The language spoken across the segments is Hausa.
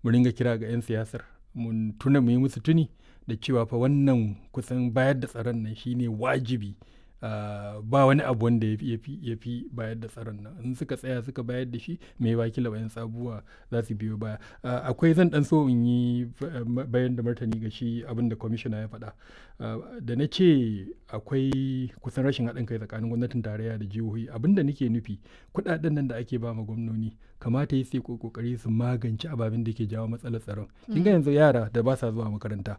mu ringa kira ga 'yan siyasar mun tuna mu yi musu tuni da cewa fa wannan kusan bayar da tsaron nan shine wajibi Uh, ba wani abu wanda ya fi bayar da tsaron nan in suka tsaya suka bayar da shi mai wakila bayan sabuwa za su biyo baya uh, akwai zan dan so in yi bayan da martani ga shi abin da kwamishina ya faɗa uh, da na ce akwai kusan rashin haɗin kai tsakanin gwamnatin tarayya da jihohi abin da nake nufi kuɗaɗen nan da ake ba ma gwamnoni kamata yi sai kokari su magance ababen da ke jawo matsalar tsaron kin ga yanzu yara da ba sa zuwa makaranta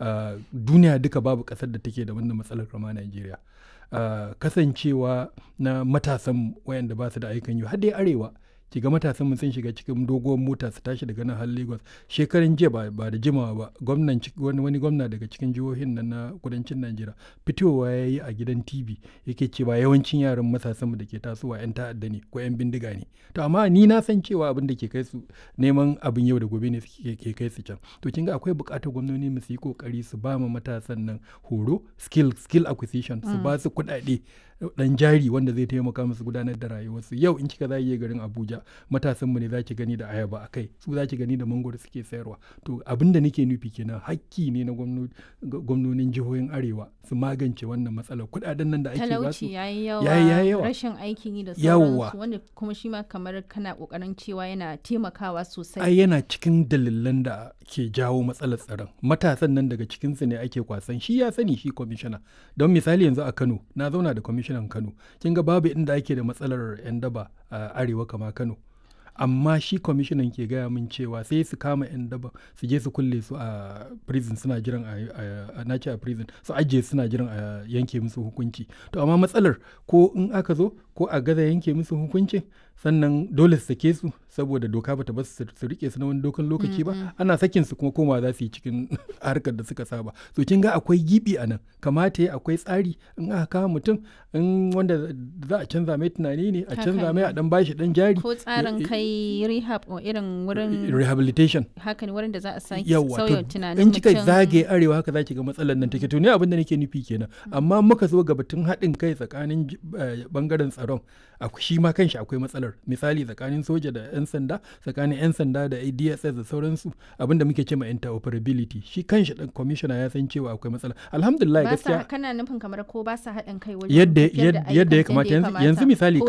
duniya duka babu ƙasar da take da wannan matsalar kama Najeriya. Uh, kasancewa na matasan wayanda ba su da aikin yi har dai arewa ki ga matasan mu sun shiga cikin doguwar mota su tashi daga nan har Lagos shekaran jiya ba, ba da jimawa ba gwamnan wani, wani gwamna daga cikin jihohin nan na kudancin Najeriya fitowa ya yi a gidan TV yake cewa yawancin yaran matasan mu da ke tasowa yan ta'adda ne ko yan bindiga ne to amma ni na san cewa abin da ke kai su neman abin yau da gobe ne ke kai su can to kin ga akwai buƙatar gwamnati mu su yi kokari su ba ma matasan nan horo skill skill acquisition su ba su kuɗaɗe dan jari wanda zai taimaka musu gudanar da rayuwarsu yau in kika zai garin Abuja matasan mu ne zaki gani da ayaba akai su zaki gani da mangoro suke sayarwa to abin da nake nufi kenan hakki ne na gwamnonin jihohin arewa su magance wannan matsalar kudaden nan da ake ba su talauci yayi yawa rashin aikin yi da sauransu wanda kuma shi ma kamar kana kokarin cewa yana taimakawa sosai ai yana cikin dalilan da ke jawo matsalar tsaron matasan nan daga cikin su ne ake kwasan shi ya sani shi kwamishina don misali yanzu a Kano na zauna da kwamishinan Kano kin ga babu inda ake da matsalar yan daba a arewa kama Kano amma shi kwamishinan ke gaya min cewa sai su kama 'yan daba su je su kulle su a prison suna jiran a nace a prison su ajiye suna jiran a yanke musu hukunci to amma matsalar ko in aka zo ko a gaza yanke musu hukuncin sannan dole su sake su saboda doka bata ba su rike su na wani dokan lokaci ba ana sakin su kuma koma za su yi cikin harkar da suka saba so kin ga akwai gibi a nan kamata ya akwai tsari in aka kama mutum in wanda za a canza mai tunani ne a canza mai a dan bashi dan jari ko tsarin kai rehab o irin wurin rehabilitation haka ne wurin da za a sake yawa sauya tunanin in kika zage arewa haka zaki ga matsalar nan take to ne abin da nake nufi kenan amma muka zo ga batun haɗin kai tsakanin bangaren tsaron shi ma kanshi akwai matsalar misali tsakanin soja da 'yan sanda tsakanin 'yan sanda da dss da sauransu abinda muke ce ma interoperability shi kanshi dan kwamishina ya san cewa akwai matsala alhamdulillah gaskiya kana nufin kamar ko ba sa haɗin kai wajen yadda yadda ya kamata yanzu misali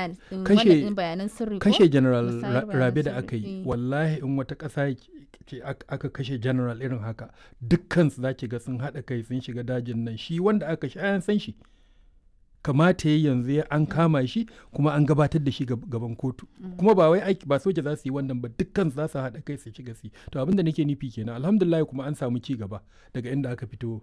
kashe bayanan sirri kashe general rabe da aka yi wallahi in wata ƙasa ce aka kashe general irin haka dukkan su zaki ga sun haɗa kai sun shiga dajin nan shi wanda aka shi an san shi kamata ya yanzu ya an kama shi kuma an gabatar da shi gaban kotu kuma ba wai aiki ba soja za su yi wannan ba dukkan za su haɗa kai su shiga su to abinda nake nufi kenan alhamdulillah kuma an samu ci gaba daga inda aka fito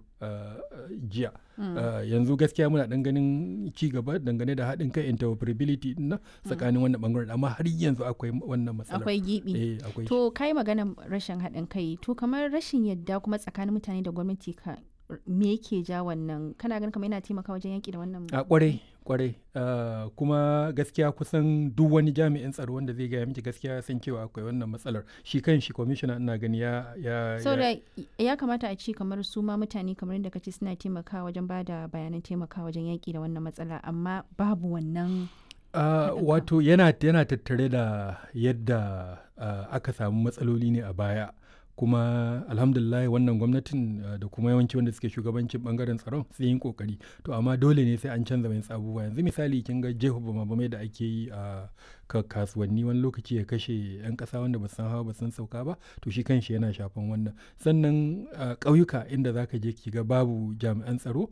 jiya yanzu gaskiya muna dan ganin ci gaba dangane da haɗin kai interoperability na tsakanin wannan bangaren amma har yanzu akwai wannan matsala akwai gibi to kai magana rashin haɗin kai to kamar rashin yadda kuma tsakanin mutane da gwamnati ka me yake ja wannan kana ganin kamar yana taimaka wajen yaƙi da wannan a kwarai kwarai uh, kuma gaskiya kusan duk wani jami'in tsaro wanda zai gaya miki gaskiya san cewa akwai wannan matsalar shi kan shi kwamishina ina gani ya ya so ya, ya kamata a ci kamar su ma mutane kamar yadda kace suna taimakawa wajen ba da bayanan taimakawa wajen yaƙi da wannan matsala amma babu wannan Uh, wato yana, yana tattare da yadda uh, aka samu matsaloli ne a baya kuma alhamdulillah wannan gwamnatin uh, da kuma yawanci wanda suke shugabancin bangaren tsaron sun yi kokari to amma dole ne sai an canza mai abubuwa yanzu misali kin ga jeho bamabamai da ake yi a uh, kasuwanni wani lokaci ya kashe yan kasa wanda ba san hawa ba san sauka ba to shi kanshi yana shafan wannan sannan uh, ƙauyuka inda zaka je ki ga babu jami'an tsaro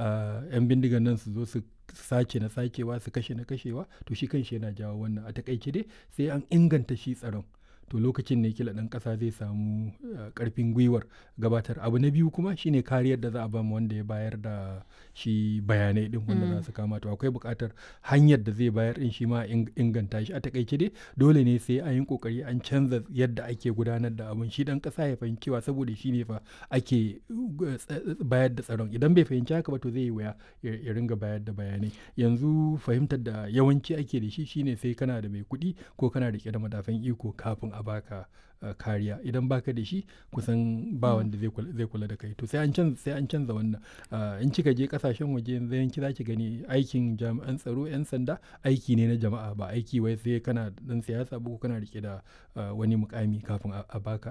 yan bindigan nan su zo su sace na sacewa su kashe na kashewa to shi kanshi yana jawo wannan a takaice dai sai an inganta shi tsaron to lokacin ne kila ɗan ƙasa zai samu ƙarfin gwiwar gabatar abu na biyu kuma shine kariyar da za a bamu wanda ya bayar da shi bayanai din wanda za su kama to akwai buƙatar hanyar da zai bayar din shi ma inganta shi a takaice dai dole ne sai an yi kokari an canza yadda ake gudanar da abun shi ɗan ƙasa ya fahimci cewa saboda shi ne fa ake bayar da tsaron idan bai fahimci haka ba to zai yi wuya ya ringa bayar da bayanai yanzu fahimtar da yawanci ake da shi shine sai kana da mai kuɗi ko kana rike da madafan iko kafin a baka uh, kariya idan baka da shi kusan ba wanda zai kula da kai to sai an canza sai an canza wannan uh, in kika je kasashen waje yanzu yanki zaki gani aikin jami'an tsaro yan sanda aiki ne na jama'a ba aiki wai sai kana dan siyasa ba ko kana rike da uh, wani mukami kafin a baka